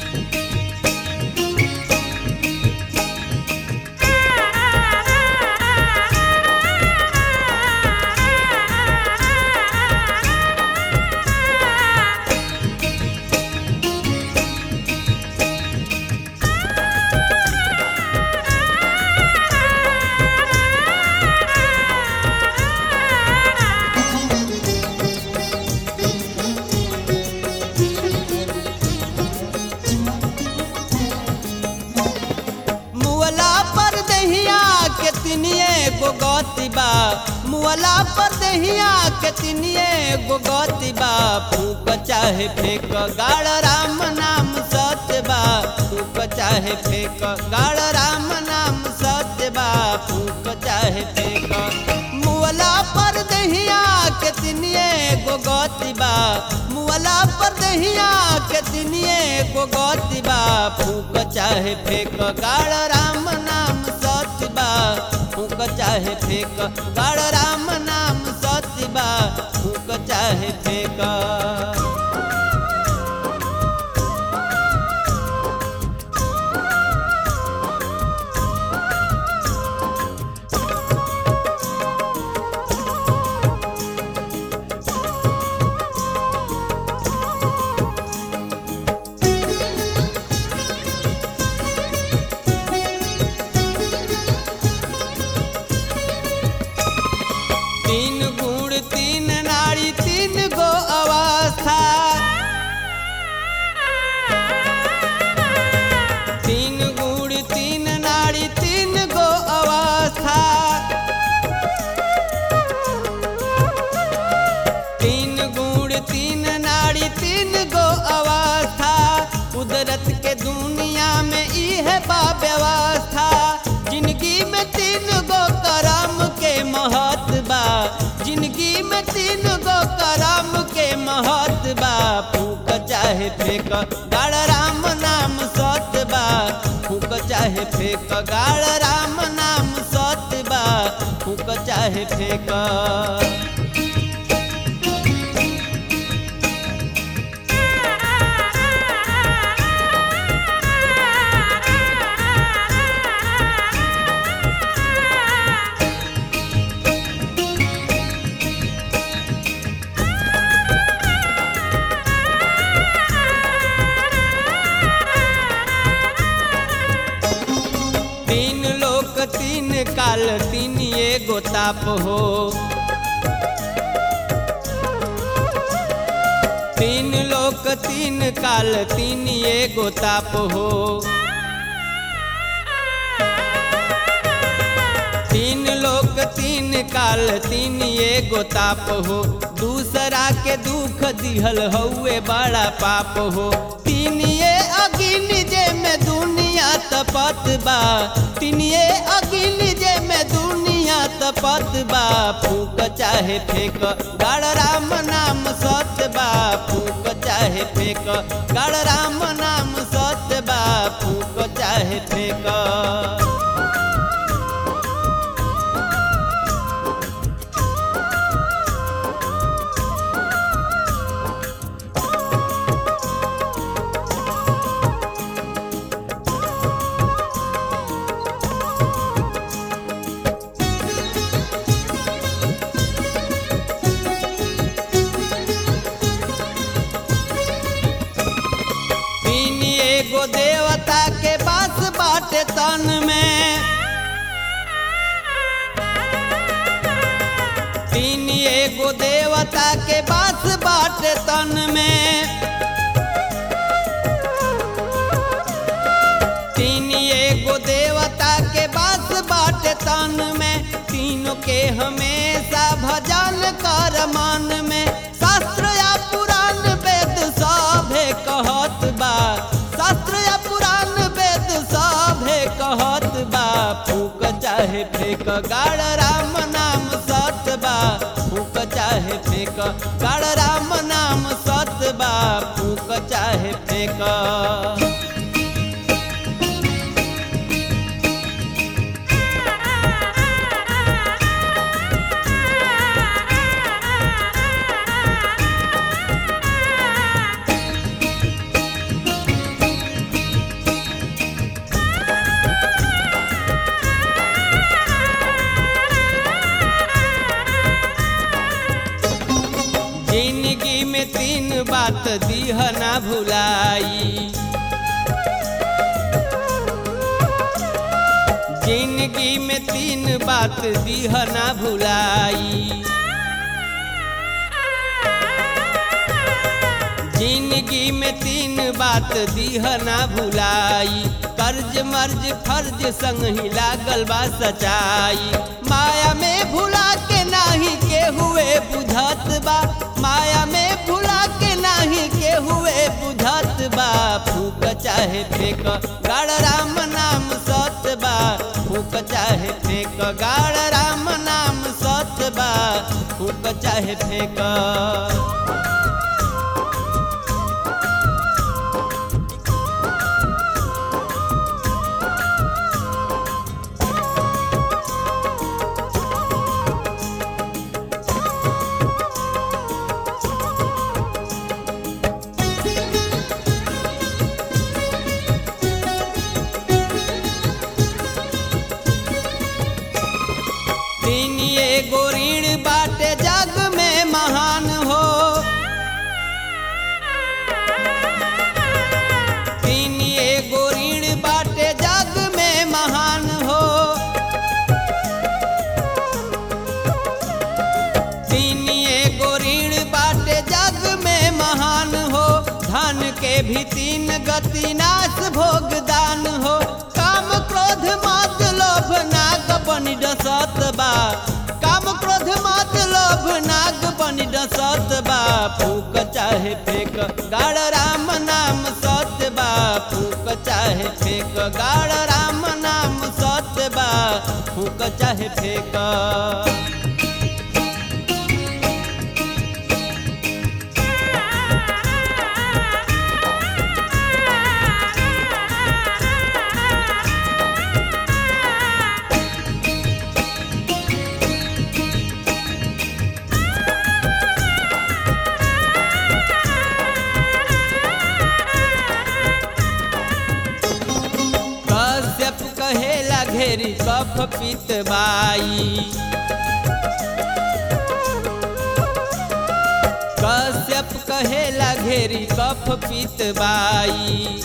मुअला पर दहिया के तिनिए गो गति बा मुअला पर दहिया के तिनिए गो गति बा फूक चाहे फेंक गाड़ राम नाम सत्य बा फूक चाहे फेंक गाड़ राम नाम सत्य बा फूक चाहे फेंक मुअला पर दहिया के तिनिए गो गति बा मुअला पर दहिया के तिनिए गो गति बा फूक चाहे फेंक गाड़ राम नाम सत्य बा फूक चाहे फेंक गाड़ राम नाम सत्य बा फूक चाहे फेंक तीन गुण तीन नारी तीन गो अवस्था तीन गुण तीन नारी तीन गो अवस्था तीन गुण तीन नारी तीन गो अवस्था कुदरत के दुनिया में इहे बा व्यवस्था जिंदगी में तीन गो करम के महत बा जिंदगी में तीन गो करम के महत बा फूक चाहे फेंक गाड़ राम नाम सत बा फूक चाहे फेंक गाड़ राम नाम सत बा फूक चाहे फेंक तीन लोक तीन काल तीन एगो ताप हो तीन लोक तीन काल तीन एगो ताप हो तीन लोक तीन काल तीन एगो ताप हो दूसरा के दुख दिहल हउए बड़ा पाप हो तीन ये अगिन जे में दुनिया तपत बा तीन ये अगिन जे में दुनिया तपत बा फूक चाहे फेंक गाड़ राम नाम सत्य बा फूक चाहे फेंक गाड़ राम नाम सत्य बा फूक चाहे फेंक तीन एगो देवता के बास बाटे तन में तीन एगो देवता के बास बाटे तन में तीन एगो देवता के बास बाटे तन में तीनों के हमेशा भजन कर मन में शास्त्र या पुराण वेद सभे कहत बा शास्त्र या पुराण वेद सभे कहत बा फूक चाहे फेंक गाड़ राम नाम सत बा फूक चाहे फेंक गाड़ राम नाम सत बा फूक चाहे फेंक बात दीह ना भुलाई जिंदगी में तीन बात दीह ना भुलाई जिंदगी में तीन बात दीह ना भुलाई कर्ज मर्ज फर्ज संग ही लागल बा सच्चाई माया में भुला के नाही के हुए बुझत बा माया में भुला के नाही के हुए बुझत बा फूक चाहे फेंक गाड़ राम नाम सत बा फूक चाहे फेंक गाड़ राम नाम सत बा फूक चाहे फेंक तीन एगो ऋण बाटे जग में महान हो तीन एगो ऋण बाटे जग में महान हो तीन एगो ऋण बाटे जग में महान हो धन के भी तीन गति नाश भोगदान हो काम क्रोध मत लोभ नाग बनि डसत बा काम क्रोध मत लोभ नाग बनि डसत बा फूक चाहे फेंक गाड़ राम नाम सत्य बा फूक चाहे फेंक गाड़ राम नाम सत्य बा फूक चाहे फेंक कश्यप कहेला घेरी कफ पित बाई कश्यप कहेला घेरी कफ पित बाई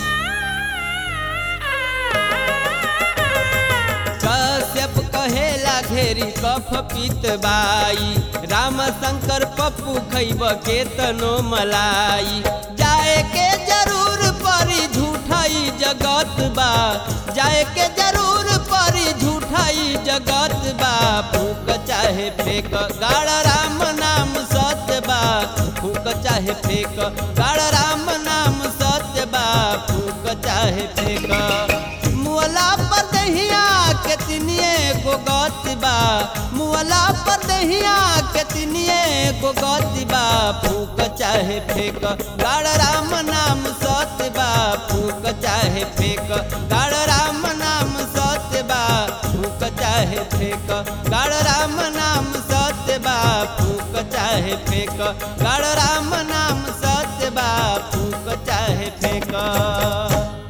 कश्यप कहेला घेरी कफ पित बाई राम शंकर पप्पू खैब के तनो मलाई जाए के जरूर परी झूठाई जगत बा जाए के जरूर परी झूठाई जगत बा फूक चाहे फेंक गाड़ राम नाम सत्य बा फूक चाहे फेंक गाड़ राम नाम सत्य बा फूक चाहे फेंक मुअला पर दहिया के तिनिए गो गति बा मुअला पर दहिया के तिनिए गो गति बा फूक चाहे फेंक गाड़ राम नाम सत्य बा फूक चाहे फेंक गाड़ राम नाम सत्य बा फूक चाहे फेंक गाड़ राम नाम सत्य बा फूक चाहे फेंक गाड़ राम नाम सत्य बा फूक चाहे फेंक